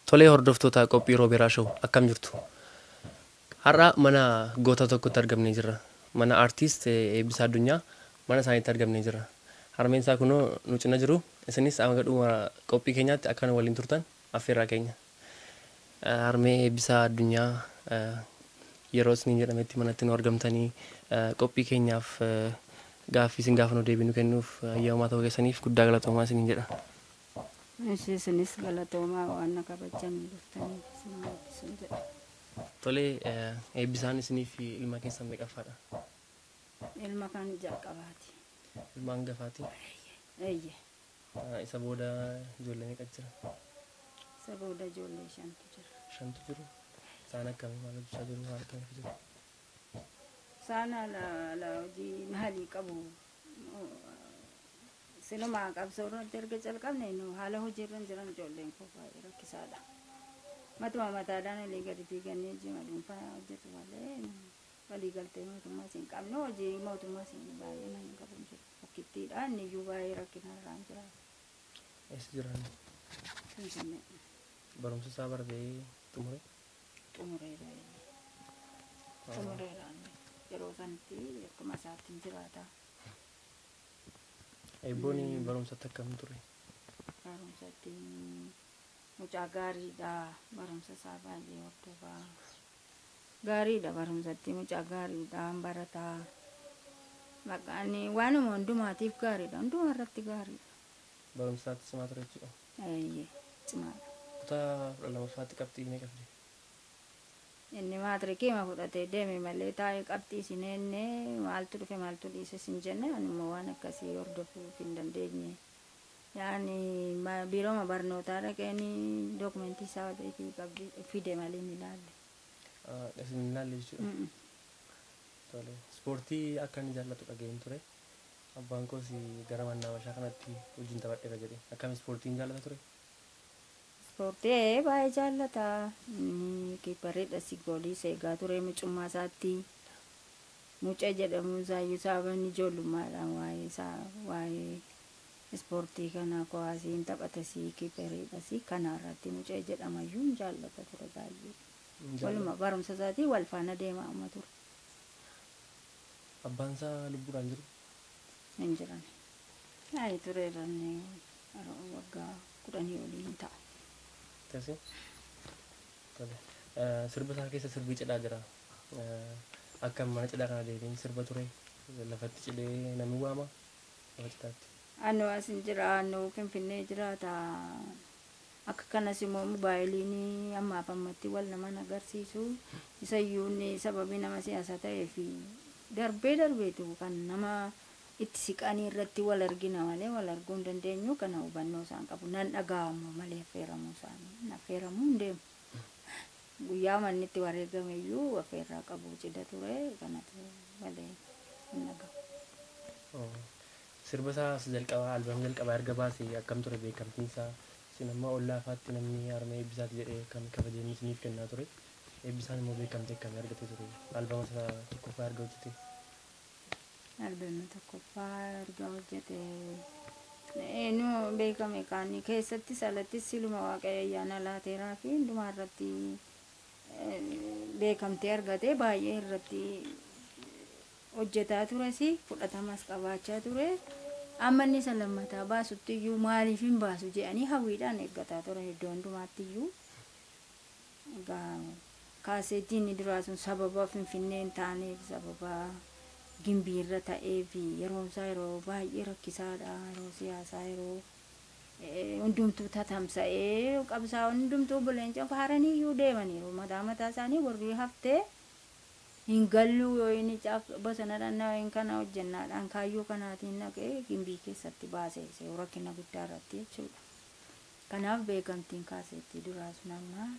Tolee hordoftoota qophii Rooberaa Show akkam jirtu? Har'a mana goota tokkotti argamnee jirra. Mana aartiist Eebbisaa Addunyaa mana isaaniitti argamnee jirra. Harmeen isaa kunoo nu cina jiru. Isinis hanga dhuma qophii keenyaatti akka waliin turtan affeerraa keenya. Harmee Eebbisaa Addunyaa yeroo isiniin jedhametti manatti nu argamtanii qophii keenyaaf gaaffii isin gaafa nu deebinu kennuuf ayyaamamaa ta'uu keessaniif guddaa galatoomaa isiniin jedha. Isinis galatoomaa waan na kabajanii dhuftanii isin eebbisun jedha. Tolee eebbisaan isiniif ilma keessan meeqaffaadha? Ilma kan jalqabaati. Ilma hangafaati. Eeyye. Isa booda ijoollee meeqa jira? Isa booda ijoollee shantu jira. Shantu jiru. Isaan akkamii maal hojjechaa jiru? Maal akkamiif jiru? Isaan haala haala hojii maalii qabu? Silumaa qabsoo irratti erga calqabne nu haala hojii irra hin jiran ijoolleen koo baay'ee rakkisaadha. Matuma mataadhaan olii gadi fiigannee jima dhuunfaa hojjetu malee walii galtee mootummaas hin qabne hojii mootummaas hin baay'ee nan qabu jiru. Rakkittiidhaan iyyuu baay'ee rakkina irraan jira. Eessa jiran? Finfinnee Barumsa isaa baratee xumure? xumureera. Xumureeraan yeroo sanatti akkuma isaatti hin jiraata. Eebboon barumsatti akkam ture? Barumsatti mucaa gaariidha. Barumsa isaa baay'ee hordofaa. Gaariidha barumsatti mucaa gaariidha barataa. Maqaan waanuma hundumaatiif gaariidha. Hundumaa irratti gaariidha. Barumsa isaatti cimaa ture jechuudha. Eeyyee cimaadha. Kutaa kudha lammaffaatti qabxii meeqa fide? Inni maatirikii ma fudhatee deeme malee taa'ee qabxii isin enne maaltu dhufe maaltu dhiise sin jenne anuma waan akkasii hordofuuf hin dandeenye. Yaani biirooma barnootaa dhaqeen dookumentii isaa qabdi fide malee hin ilaalle. Isin hin ilaalle jechuudha. Tole. Ispoortii akka inni jaallatu dhaga'een ture. Abbaan koos gara mannaa bashaa kanatti wajjin taphadheera jedhe. Akkam ispoortiin jaallata ture? Ispoortii baay'ee jaallata. Inni kiippareedha si goolii seegaa ture mucummaa isaatti. Mucaa jedhamu isaayyuu sababan ijoollummaadhaan waa'ee isaa waa'ee ispoortii kana kowaasiin taphatasi kiippareedhasi kana irratti mucaa jedhamayyuu hin jaallata ture baay'ee. Waluma barumsa isaatii wal faana deemaa amma ture. Abbaan isaa lubbuudhaan jiru? Hin jiran. Yaa'ii tureera inni waggaa kudhanii olii hin ta'a. Tasi? Tole. Sirba isaa keessa sirbii cidhaa jira. Akkam mana cidhaa kana deebiin sirba ture. Lafatti cidhee namni waama. Lafa cidhaatti. Annoo as hin jira annoo finfinnee jiraata. Akka kanas immoo moobaayiliin ammaaf ammatti wal nama agarsiisu. Isayyuu inni sababii nama siyaasaa ta'eef darbee darbeetu kan nama itti siqanii irratti wal argina malee wal arguu hin dandeenyu kana hubannoo isaan qabu nan dhaga'amu malee affeeramuu isaanii affeeramuu hin deemu. Guyyaa manni itti wareegame iyyuu affeerraa qabu cidha ture kanatu malee hin dhaga'u. Sirba isaa jalqabaa albaam jalqabaa erga baasee akkam ture beekamtiin isaa isin amma ollaa afaatti namni harmee eebbisaati jedhee kan kabajanii isiniif kennaa ture. Eebbisaan immoo beekamtii akkamii argatee ture? Albaama isaa tokkoffaa erga hojjetee. Albaamni tokkoffaa erga hojjete nu beekame kaanii keessattis alattis siluma waaqayyo ayyaana laateeraa fi hundumaa irratti beekamtee argate baay'ee irratti hojjetaa tures fudhatamas qabaachaa ture. Amma inni isa lammataa baasutti iyyuu maaliif hin baasu jedhanii hawwiidhaan eeggataa ture iddoo hundumaatti iyyuu. Kaaseettiin duraa sun sababa finfinnee hin taaneef sababa gimbii irra ta'ee fi yeroon isaa yeroo baay'ee rakkisaadha yeroo siyaasaa yeroo hundumtuu tatamsa'ee qabsaa hundumtuu buleenca faaranii iyyuu deemaniiru mataa mataa isaanii warri haftee hin galluu yoo inni caaf bosona dhannaween kana hojjennaadhaan kaayyoo kanaatiin naqee gimbii keessatti baasee seewu rakkina guddaa irratti jechuudha. Kanaaf beekamtiin kaaseettii duraa sun amma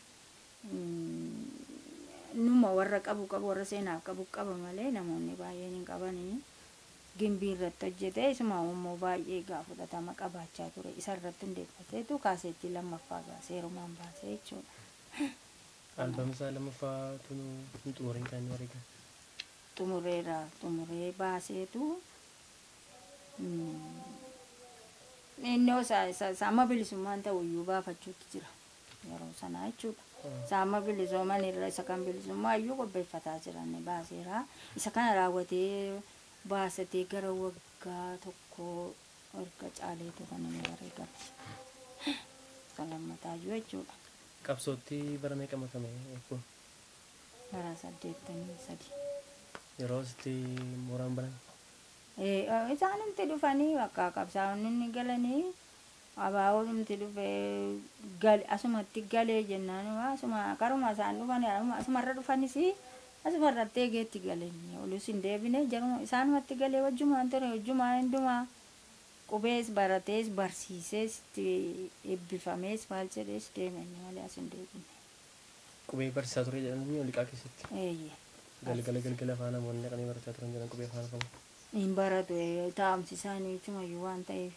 numa warra qabu qabu warra seenaaf qabu qaba malee namoonni baay'een hin qabanii gimbii irratti hojjete isuma immoo baay'ee gaa fudhatama qabaachaa ture isa irratti hundeeffateetu kaaseettii lammaffaa baasee heerumaan baasee jechuudha. Albaamni isaa lammaffaa tun hin xumuriin kan inni wareegan. Xumureera xumuree baaseetu innoo isaa amma bilisummaan ta'u iyyuu baafachuutti jira. yeroo sanaa jechuudha. Saamma bilisooman irra isa kan bilisummaa iyyuu qopheeffataa jiran baaseera. Isa kana raawwatee baasatee gara waggaa tokko erga caaleetu kan inni wareegame. Isa lammataayyuu jechuudha. Qabsootti bara meeqa makame kun Bara saddeettamii sadi. yeroo asitti mooraan banan Isaanimti dhufanii bakka qabsaa'onni galanii abaa'oodhumti dhufee gal asumatti galee jennaan asuma karuma isaan dhufan asumarra dhufanis asumarratti eegeetti galanii olus hin deebine jaruma isaanumatti galee wajjumaan ture wajjumaan hundumaa qubees baratees barsiisees itti eebbifamees maal jedhees deemanii malee as hin deebine. qubee barsiisaa ture jedhanii oliqaa keessatti Eeyyee. galgala galgala afaan namoonni dhaqanii barachaa turan jedhan qubee afaan qabu. hin baratu taa'umsi isaanii jechumayyuu waan ta'eef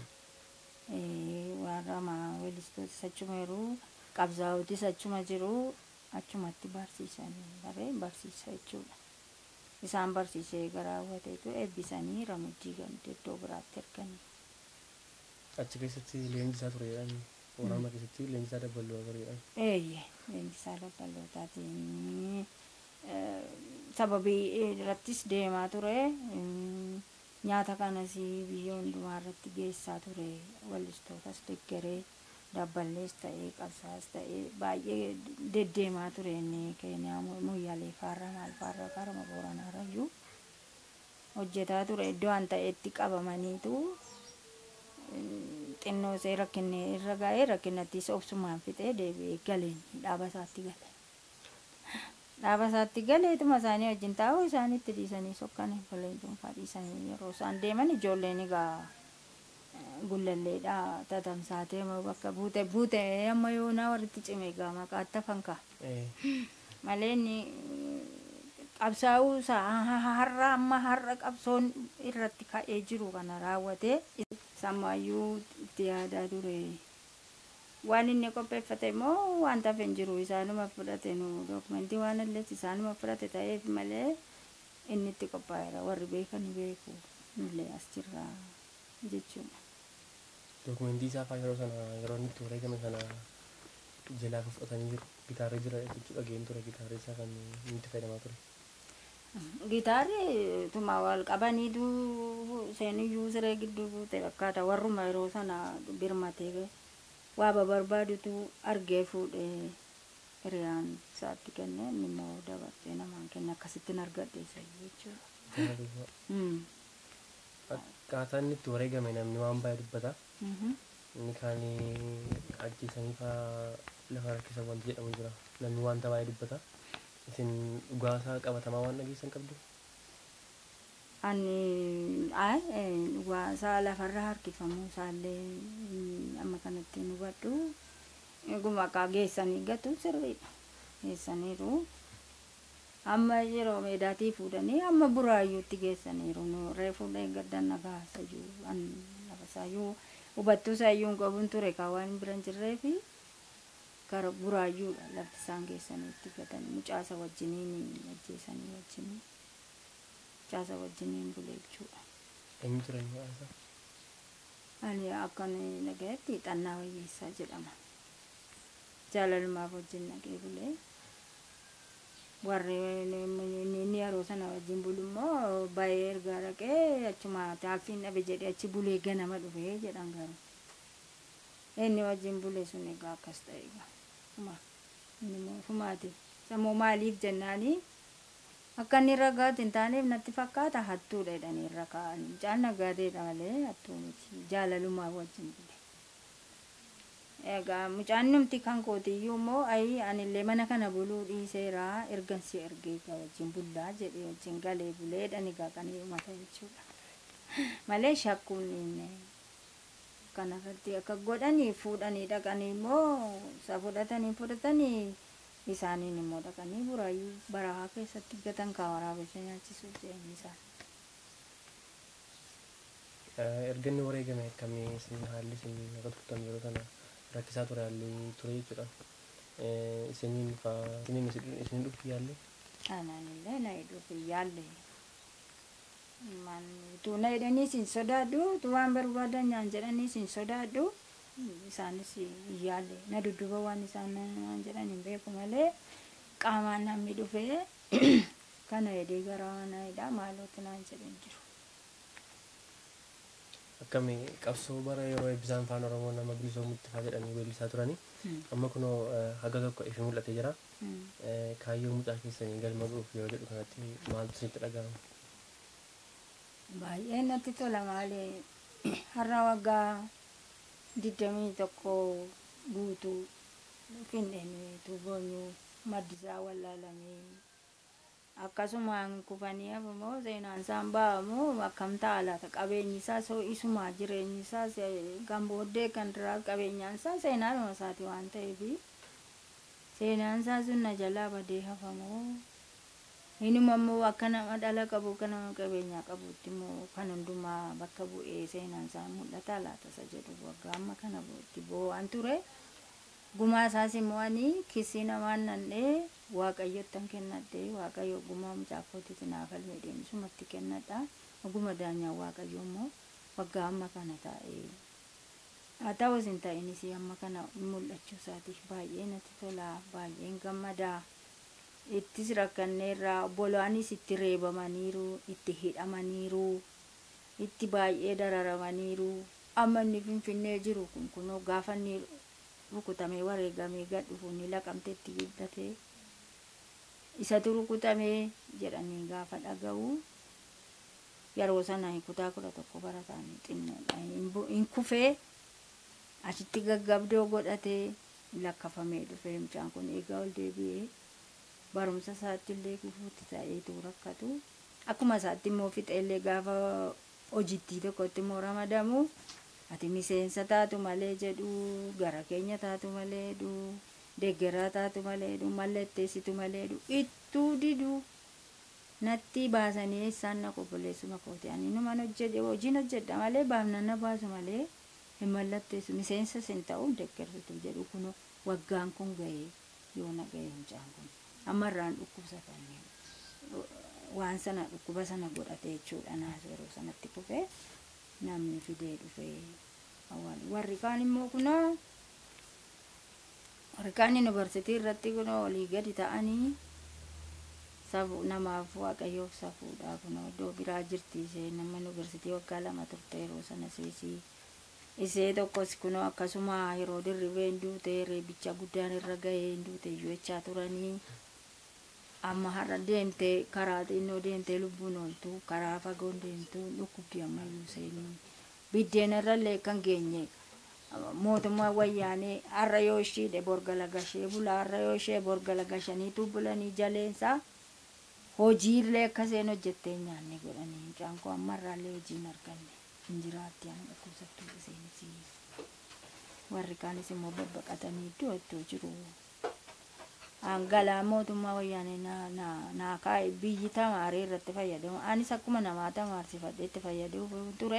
warra weellistoota achuma yeroo qabsaa'otis achuma jiru achumatti barsiisanii baree barsiisa jechuudha. Isaan barsiisee gara hawwateetu eebbisanii ramajjii gamtee iddoo biraatti erganii. Achi keessatti leenjisaa ture jedhanii waraana keessatti leenjisaa dabbaluu ture jedhan. Eeyyee leenjisaa dabballootaatiin sababii irrattis deemaa ture. nyaata kanas biyya hundumaa irratti geessaa ture wallistootas deggeree dabballees ta'ee qabsaas ta'ee baay'ee deddeemaa ture inni keeniyaa muyyaalee faarra maal faarra karama booranaarrayyuu hojjetaa ture iddoo an ta'etti qabamaniitu xinnoo see rakkinne irra ga'ee rakkinnattis obsumaan fixee deebi'ee galeen dhaaba isaatti gale. dhaaba isaatti galeetuma isaanii wajjin taa'u isaanitti dhiisanii sokkan ijoolleen dhuunfaa dhiisanii yeroo isaan deeman ijoolleen egaa gullalleedha tatamsaatee bakka buute buute amma yoo na walitti cime egaa maqaatti fanka malee inni qabsaa'uu isaa har'a amma har'a qabsoon irratti ka'ee jiru kana raawwatee sammaayyuu itti yaadaa ture. waan inni qopheeffate immoo wanta hafe hin jiru isaanuma fudhate nu dookumentii waan illees isaanuma fudhate ta'eef malee inni itti qophaa'eera warri beekan beeku nullee as jirra jechuudha. Dookumentii isaa fa'aa yeroo sana yeroo inni itti wareegame sana jalaa kan fudhatanii jiru gitaarri jira jechuudha dhageen ture gitaarri isaa kan inni itti fayyadamaa ture. Gitaarri tuma wal qabaniitu seeniyyuu siree gidduu buute fakkaata warruma yeroo sana birmatee waa barbaadutu argee fuudhee hiriyaan isaatti kenne inni immoo dabarsee namaan kenne akkasittiin argadhe isa jechuudha. Akkaataa inni itti wareegame namni waan baay'ee dubbata. Inni kaan ajjeesanii fa'aa lafa harkisa wanti jedhamu jira. Namni wanta baay'ee dubbata. Isin dhugaasaa qabatamaa waan dhageessan qabdu? Ani dhugaasaa lafarra harkifamuu isaallee amma kanatti hin hubadhu. Eeguma akka geessanii gatu sirriidha. Geessaniiru. Amma yeroo meedaatii fuudhanii amma buraayyuutti geessaniiru. Reefuu gaddan nagaasayyuu an lafasayyuu hubattuu isayyuu hin qabuun ture kan waan bira hin jirreefi gara buraayyuudha lafti isaan geessanii itti gatan mucaasa wajjiniin ajjeesanii wajjiniin. caasa wajjiniin bule jechuudha. Eenyu ture maqaan Ani akkan dhagayetti xannaa wayyeessaa jedhama. Jaalalumaaf wajjin dhagee bulee. Warri inni yeroo sana wajjin bulu immoo baay'ee ergaa dhaqee achuma taaffiin dhabe jedhee achi bulee ganama dhufee jedhan garuu. Inni wajjin bule sun egaa akkas ta'e egaa. Inni immoo fumaati. Sammuu maaliif jennaanii akka inni ragaatti hin taaneef natti fakkaata hattuudha jedhanii irra kaa'anii mucaan nagaateedha malee hattuu miti jaalalumaa wajjin bule. Egaa mucaan numti kan kootiyyuu immoo ayi anillee mana kana buluu dhiiseera ergansi ergee egaa wajjin bullaa jedhee wajjin galee bulee jedhani gaaqanii dhumata jechuudha. Malee shakkuun inni kanarratti akka godhanii fuudhanii dhaqanii immoo isa fudhatanii fudhatanii isaaniin immoo dhaqanii buraayyuu barahaa keessatti gatan kaa waraabessa nyaachisuuf jedhanii isaan. Erga inni wareegame akkamii isin haalli isin akka turtan yeroo sana rakkisaa ture haalli ture jechuudha. Isiniin fa'aa isiniin isin dhufi yaalle. Ananillee na dhufi yaalle. utuu na jedhanii isin sodaadhu utuu waan barbaadan nyaan jedhanii isin sodaadhu isaanis hin yaalle na dudduba waan isaan naan jedhan hin beeku malee qaamaan namni dhufee kana jedhee gara mana hidhaa maalootti naan jedhan jiru. Akkami qabsoo bara yeroo eebbisaan afaan Oromoo nama bilisoomutti faa jedhanii weellisaa turanii amma kunoo eh, haga tokko ifi mul'atee jira. Mm. Eh, Kaayyoo mucaa keessanii galma ga'uuf yoo jedhu kanatti maaltu isinitti dhaga'ama? Baay'ee natti tola malee har'a waggaa digdamii tokko guutuu finfinnee tuubonyuu maddisaa wallaalamee akkasumaan kufanii hafamoo seenaan isaan ba'amu akkam ta'a laata qabeenyi isaa soo isumaa jireenyi isaa kan booddee kan duraa qabeenyaan isaa seenaadhuma isaati waan ta'eef seenaan isaa sun na jalaa badee hafamoo Inuma immoo akka nama dhala qabu akka nama qabeenyaa qabutti immoo kan hundumaa bakka bu'ee seenaan isaa mul'ata laata isa jedhu waggaa amma kana itti boo'aan ture. Gumaa isaas immoo ani kissii namaan nannee waaqayyottan kennadhee waaqayyo gumaa mucaa kootitti naaf falmee deemsumatti kennadha. Oguma daanyaa waaqayyo immoo waggaa amma kana taa'ee haa ta'us hin ta'inis amma kana mul'achuu isaatiif baay'ee natti tola baay'een gammadaa. ittis rakkanneerra obbolaanis itti reebamaniiru itti hidhamaniiru itti baay'ee dararamaniiru amma inni finfinnee jiru kun kunoo gaafa inni rukutamee wareegamee gad dhufu ni laqamte itti guddate isatu rukutamee jedhanii gaafa dhaga'u yeroo sana kutaa kudha tokko barataanii xinnoodha hin kufee achitti gaggabdoo godhatee lakkafamee dhufee mucaan kun eegaa ol deebi'ee barumsa isaatti illee gufuutti ta'eetu rakkatu akkuma isaatti immoo fixa illee gaafa hojittii tokkotti immoo ramadamu ati miseensa taatu malee jedhu gara keenya taatu malee jedhu deeggaraa taatu malee jedhu mallatteessitu malee jedhu ittuu didu natti baasanii eessaan na qobboleessuma kooti ani numan hojjedhe hojiin hojjedha malee baafnan na baasu malee hin mallatteessu miseensa sin ta'u deeggarsitu jedhu kun waggaan kun ga'ee yoo na ga'e mucaan kun. ammarraan dhukkubsatanii waan sana dhukkuba sana godhate jechuudha naas yeroo sanatti kufee namni fidee dhufee awwaal warri kaan immoo kunoo warri kaan yuunivarsiitii irratti kunoo olii gadi ta'anii safu namaaf waaqayyoof safuudha kunoo iddoo biraa jirti ishee nama yuunivarsiitii waggaa lama turte yeroo sana seesii isee tokkos kunoo akkasuma yeroo dirribee hin duute reebicha guddaan irra gahee hin duute iyyuu jechaa turanii amma har'a deemte karaa xinnoo deemte lubbuun ooltu karaa fagoon deemtu dhukkubdi ammayyuu seenii biddeena irrallee kan geenye mootummaa wayyaanee har'a yoo ishiidhe borgala gashee bula har'a yoo ishee borgala gashaniitu bulanii jaleensa hojiillee akkaseen hojjettee nyaanne godhanii mucaan koo ammarraallee hojii hin arganne hin jiraatti amma dhukkubsattuu iseenis warri kaanis immoo babbaqatanii iddoo iddoo jiru. hangalaa mootummaa wayyaanee naa kaa'e biyyi tamaaree irratti fayyadamu anis akkuma namaa tamaarsifadhee itti fayyaduu ture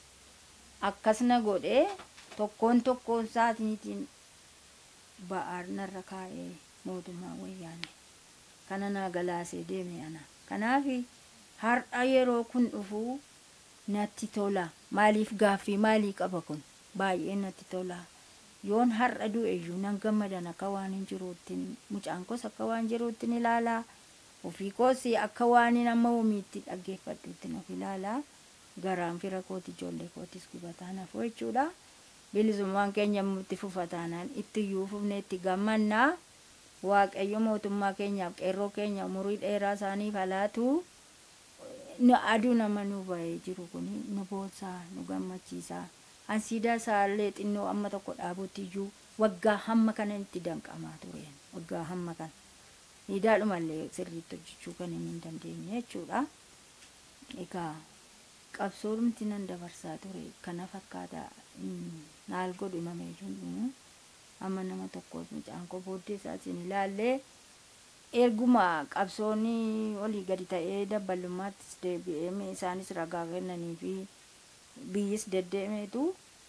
akkas na godhee tokkoon tokkoon isaatiitiin ba'aa narra kaa'ee mootummaa wayyaanee kana naa galaasee deeme ana kanaaf har'a yeroo kun dhufu natti tola maaliif gaaffii maalii qaba kun baay'ee natti tola. yoon har'a du'e iyyuu nan gammadan akka waan hin jiruuttiin mucaan koos akka waan jiruuttiin ilaalaa ofii koos akka waan amma homiitti dhaggeeffadhuuttiin of ilaalaa garaan fira kooti ijoollee kootis gubataa nafuu jechuudha bilisummaan keenya itti fufataanaan itti iyyuu fufne itti gammannaa waaqayyo mootummaa keenyaaf qeerroo keenya umurii dheeraa isaaniif halaatu aduu nama nu ba'ee jiru kun nu boonsaa nu gammachiisaa. ansiidaa isaallee xinnoo amma tokko dhaabutti iyyuu waggaa hamma kana itti danqamaa tureen waggaa hamma kana siidaadhumallee sirriitti hojjechuu kan hin dandeenye jechuudha. Egaa qabsoomti nan dabarsaa ture kana fakkaata naal godhu nama iyyuu amma nama tokko mucaan koo booddee isaatiin ilaallee erguma qabsoonni olii gadi ta'ee dabbalummaattis deebi'ee isaanis ragaa kennanii fi biyyis deddeemeetu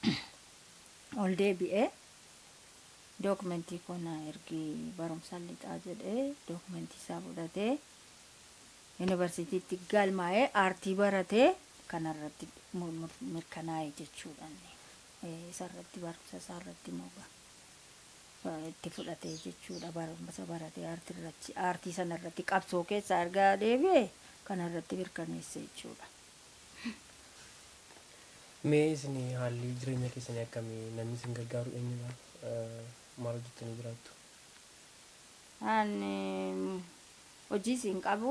ol deebi'ee dookumentii kona ergi barumsaan lixaa jedhee dookumentii isaa fudhatee yuunivarsiitiitti galmaa'ee aartii baratee kanarratti mirkanaa'e jechuudha. isarratti barumsa isaarratti immoo itti fudhatee jechuudha barumsa baratee aartii sanarratti qabsoo keessa argaa deebi'e kanarratti mirkaneesse jechuudha. Mee isin haalli jireenya keessanii akkamii namni isin gargaaru eenyudha? Maal hojjettanii jiraattu? Ani hojii isin qabu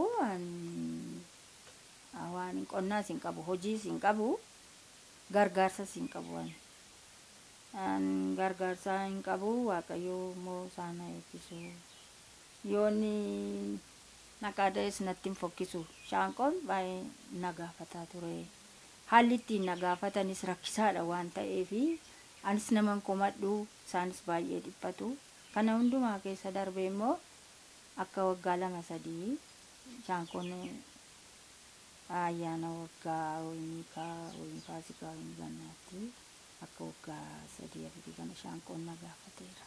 waan qonnaa isin qabu hojii isin qabu gargaarsa isin qabu ani. gargaarsa hin qabu waaqayyo immoo isaan eebbisu yoonni naqaada'es natti hin fokkisu shaanqoon baay'ee na gaafataa ture haalli ittiin na gaafatanis rakkisaadha waan ta'eef anis naman komadhu isaanis baay'ee dhiphatu kana hundumaa keessa darbe immoo akka waggaa lama sadii shaanqoon ayyaana waggaa wayiniikaa wayin faasikaa wayin gannaatti akka waggaa sadii afurii kana shaanqoon na gaafateera.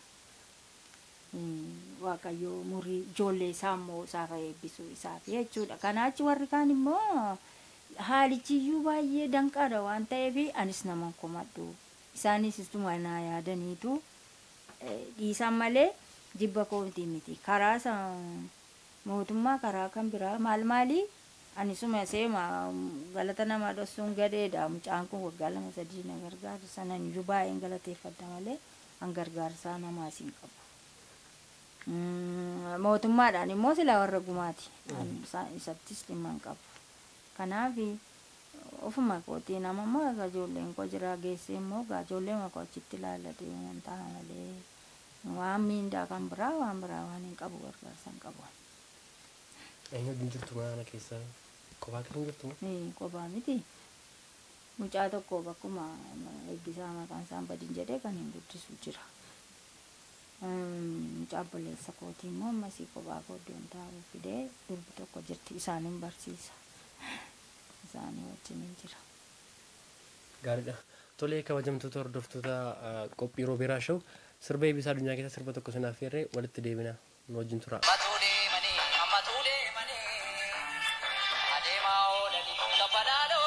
Waaqayyo murii ijoollee isaa immoo isaaf eebbisu isaaf jechuudha. Kanaachi warri kaan immoo haalichiyyuu baay'ee danqaadha waan ta'eef anis naman komadhu. Isaanis istuma naa yaadaniitu dhiisan malee jibba koomtii miti. Karaa mootummaa karaa kan biraa maal maalii anisuma seema galata nama dhossuun gadheedha mucaan kun waggaa lama sadii na gargaara sanan iyyuu baay'een galateeffadha malee an gargaarsaa namaas hin qabu. Mootummaadhaan immoo silaa warra gumaati isattis dhimma hin qabu. Kanaaf ofuma kootii nama immoo egaa ijoolleen koo jira geessee immoo egaa ijoollee makoo achitti ilaallatee waan ta'a malee waan miindaa kan biraa waan biraa waan hin qabu gargaarsa hin qabu. Eenyu wajjin jirtu mana keessa kophaa kan jirtu? Kophaa miti. Mucaa tokko bakkuma eebbisaa maqaan isaan badin jedhee kan hin guddisu jira. Mucaa obboleessa kootii immoo ammasii kophaa kooddoon taa'uu fidee durbi tokko jirti isaanin barsiisa. Isaanii wajjin hin jira. Gaariidha. Tolee kabajamtoota hordoftoota qophii roobeeraa shoo sirba eebbisaa addunyaa keessa sirba tokko sinaaf feerree walitti deebina nu wajjin tura. Adeemaa oolanii gabbanaadha.